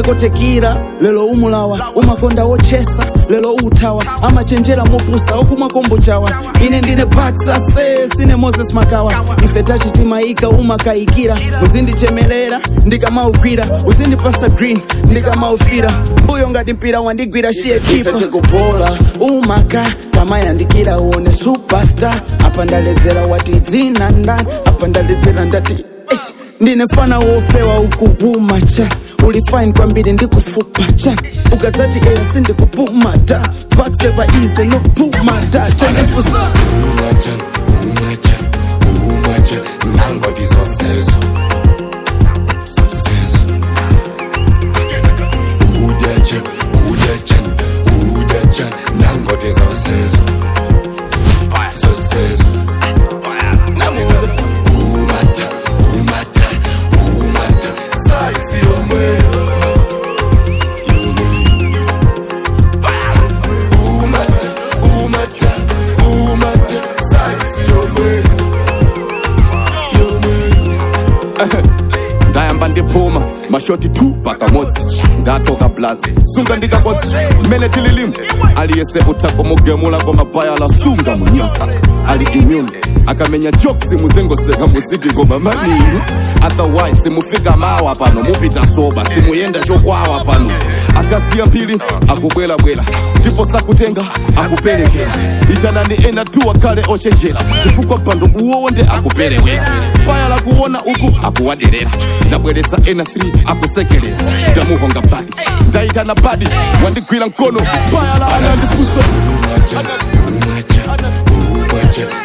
unakotekira lelo umulawa umakonda wochesa lelo utawa amachenjera mopusa okumwa kombo chawa ine ndine baksa se sine moses makawa ife tachitimaika umakayikira uzindichemerera ndikamaugwira uzindipasa green ndikamaufira mbuyo ngati mpira wandigwira shiye kipa kupola umaka tamayandikira uone superstar apa ndaledzera wati dzina ndani apa ndaledzera ndati Eish, ndine mfana wofewa ukuwuma cha uli fine kwambiri ndikufupa cha ukadzati eya sindikupumata paksepa ize nopumata chanefusa umachan umachan umachan nangoti zosezo zosezo udachan udachan udachan nangoti zosezo zosezo namuza umata umata umata saisi yomweyo umata umata umata saisi yomweyo yomweyo ndayamba ndiphuma mashoti 2 pakamodzi ndatoka blazi sunga ndikakodzi mmene tililimu aliyese utha kumugemula komabhaya lasunga munyasa ali immune akamenya jokes muzengoseka muziti koma maninu otherwise simufika mawa pano mupita soba simuyenda chokwawa pano akasiya mphiri akubwerabwera ndipo sakutenga akuperekera itanani ena tu akhale ochenjera chifukwa mpando uwowo nde akuperewera paya lakuona uku akuwaderera ndabweretsa ena 3 akusekereza ndamuhonga badi ndayitana badi wandigwira mkono paya la anandifuso umachan umachan umachan